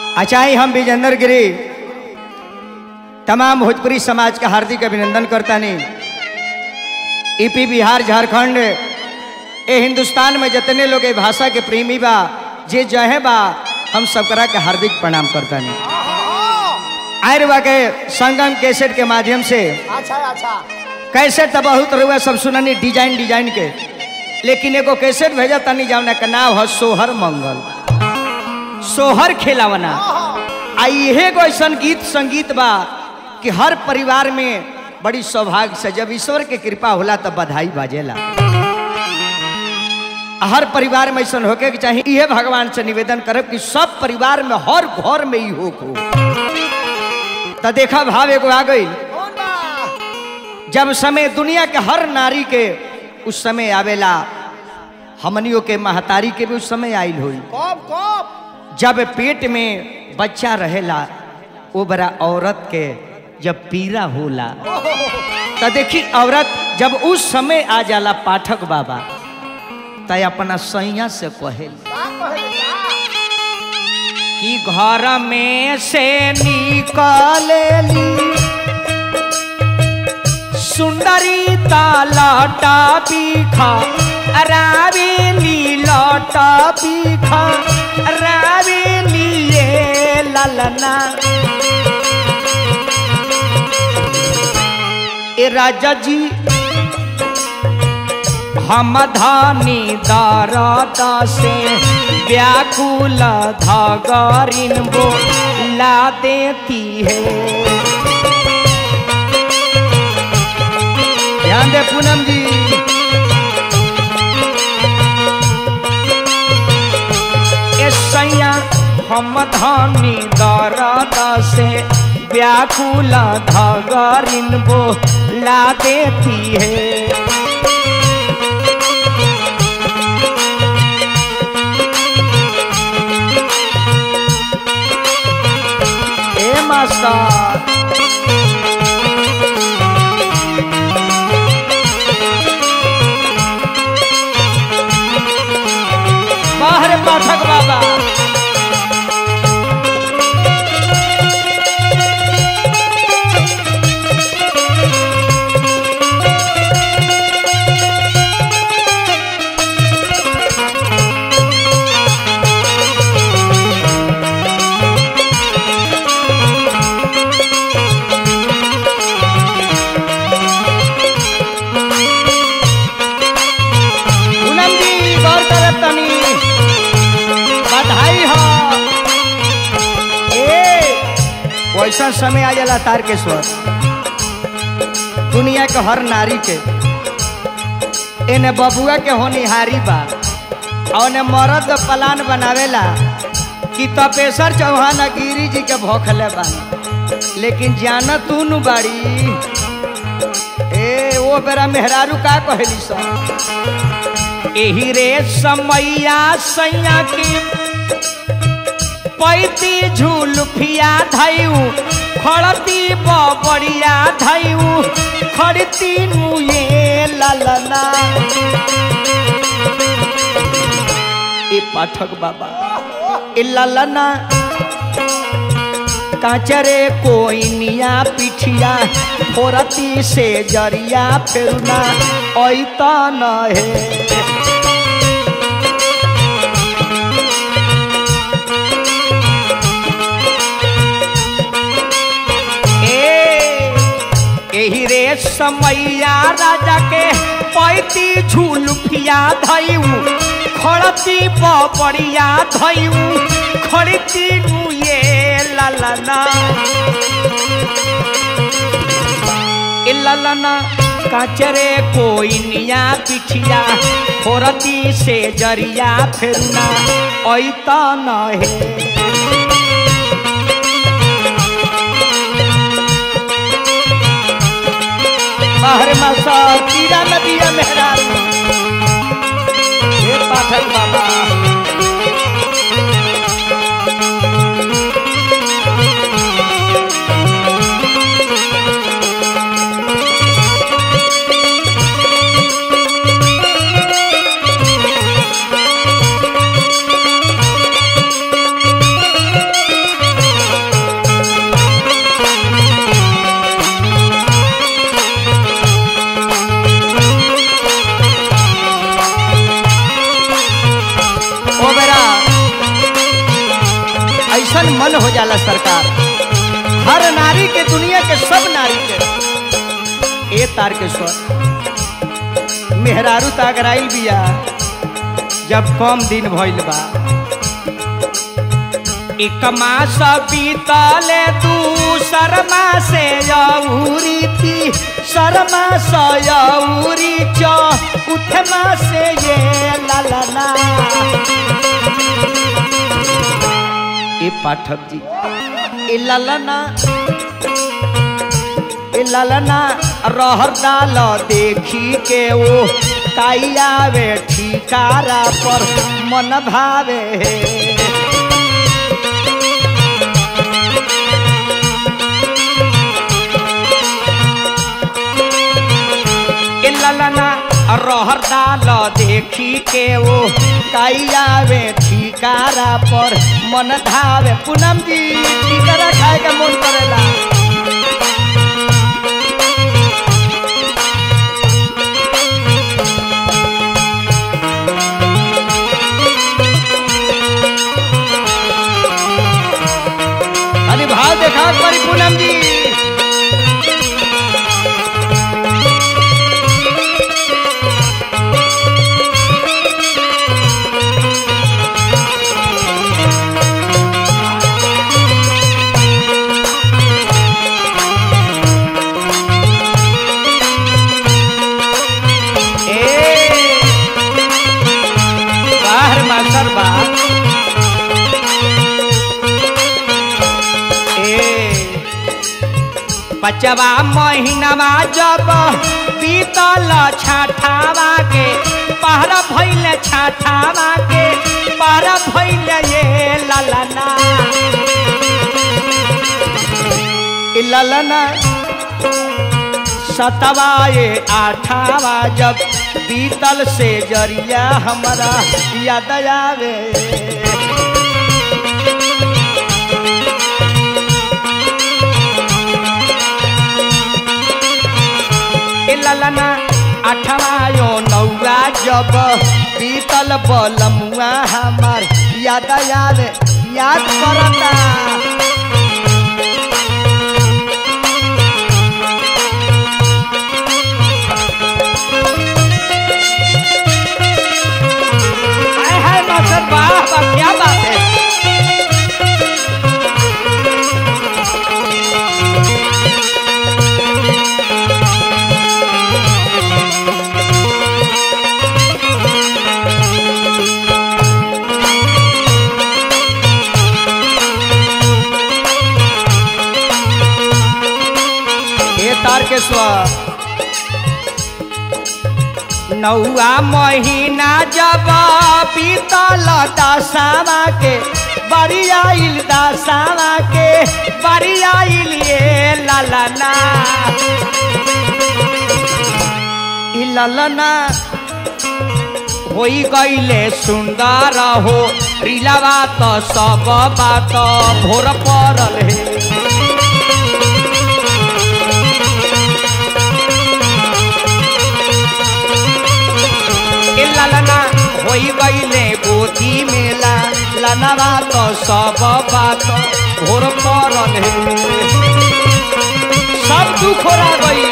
अचाई हम विजेंद्र गिरी तमाम भोजपुरी समाज का हार्दिक अभिनंदन करता नहीं ईपी बिहार झारखंड ए हिंदुस्तान में जितने लोग ए भाषा के प्रेमी बा जे जहे बा हम सबकरा के हार्दिक प्रणाम करता नहीं आयुर्वा के संगम कैसेट के माध्यम से अच्छा अच्छा कैसेट तो बहुत रुआ सब सुननी डिजाइन डिजाइन के लेकिन एगो कैसेट भेजा तनी जावना का नाम है सोहर मंगल सोहर खेलावना आ इहे एगो ऐसन गीत संगीत बा कि हर परिवार में बड़ी सौभाग्य से जब ईश्वर के कृपा होला तब बधाई बाजेला हर परिवार में ऐसा होके के चाहिए इहे भगवान से निवेदन करब कि सब परिवार में हर घर में ही हो को तो देखा भाव एगो आ गई कौन बा जब समय दुनिया के हर नारी के उस समय आवेला हमनियों के महतारी के भी उस समय आयल हुई कब कब जब पेट में बच्चा रहेला वो बड़ा औरत के जब पीरा होला तो देखी औरत जब उस समय आ जाला पाठक बाबा तय अपना सैया से कहेल का कहले का कि घर में से निकलेली सुंदरी तालाटा पीखा रावेली लौटा पीखा रावेली ये ललना ए राजा जी हम धानी दाराता से व्याकुल धागरिन वो ला देती है ध्यान दे पूनम जी ए सैया हम धानी दाराता से व्याकुल धागरिन वो ला देती है ए मास्टर बाहर पाठक बाबा पूनम जी गौर करत तनी बधाई हो ए वैसा समय आ जाला तारकेश्वर दुनिया के हर नारी के एने बबुआ के होनिहारी बा और ने मरद प्लान बनावेला कि तपेश्वर चौहान गिरी जी के भोखले बा लेकिन जाना तू नु बाड़ी ए वो बेरा मेहरारू का कहली सब एही रे समैया सैया की पैती झुलफिया धैऊ खड़ती बबड़िया धैऊ खड़ती नुए ललना ए पाठक बाबा ए ललना काचरे कोइनिया पिठिया फोरती से जरिया फेरुना ऐता न है ए एही रे समैया राजा के पैती झुलफिया धैऊ खड़ती बबड़िया धैऊ खड़ती नुए ललना ए ललना काचरे कोइनिया पिठिया फोरती से जरिया फेरुना ऐता न है बाहर मासा कीड़ा नदिया मेहरारू हे पाठक बाबा ऐसन मन हो जाला सरकार हर नारी के दुनिया के सब नारी के ए तार के स्वर मेहरारू तागराइल बिया जब कम दिन भइल बा एक मास बीतले तू शर्मा से यौरी थी शर्मा से यौरी चौ उठमा से ये ललना ए पाठक जी ए ललना ए ललना रहर डाल देखी के वो काई आवे ठिकारा पर मन भावे ए ललना रहर डाल देखी के वो काई आवे ठिकारा पर मन धावे पूनम जी ठिकारा खाए के मन करेला अरे भाव देखा परी पूनम जी ए बाहर मास्टर बा ए पचवा महीनावा जब बीतल छाठावा के पहरा भइल छाठावा के पहरा भइल ये ललना ई ललना सतवा ये आठावा जब बीतल से जरिया हमारा याद आवे ए ललना अठवा यो नौआ जब बीतल बलमुआ हमार याद आवे याद करता हाय हाय मास्टर वाह वाह क्या बात है ए तारकेश्वर नौआ महीना जब बीतल दसावा के बड़ी आइल दसावा के बड़ी आइल ये ललना ई ललना होई गईले सुंदर हो रिलावा तो सब बात भोर पड़ल हे ए ललना होई गईले गोदी मेला लनवा तो सब बात भोर पड़ल हे सब दुख हो गई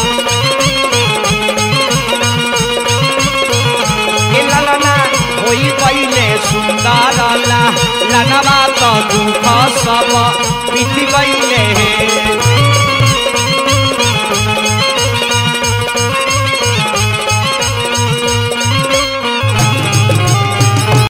ए ललना होई गईले सुंदर ला लनवा तो दुख सब बीत गईले हे